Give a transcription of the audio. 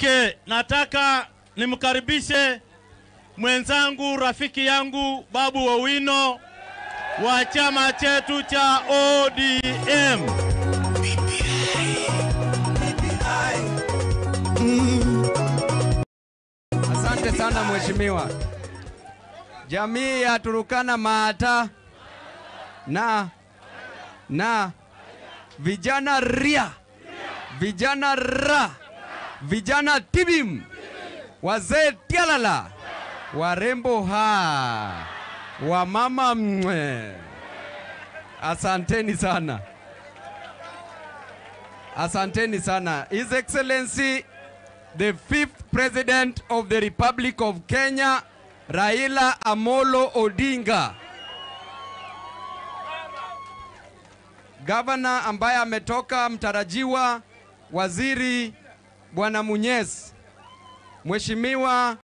Okay, nataka nimkaribishe mwenzangu rafiki yangu Babu Owino wa chama chetu cha ODM. Asante sana mheshimiwa. Jamii ya Turukana Maata na na vijana ria, vijana ra, vijana tibim, wazee tialala, warembo ha, wamama mwe. Asanteni sana, asanteni sana. His Excellency the fifth president of the Republic of Kenya, Raila Amolo Odinga. Gavana ambaye ametoka mtarajiwa, waziri Bwana Munyes, Mheshimiwa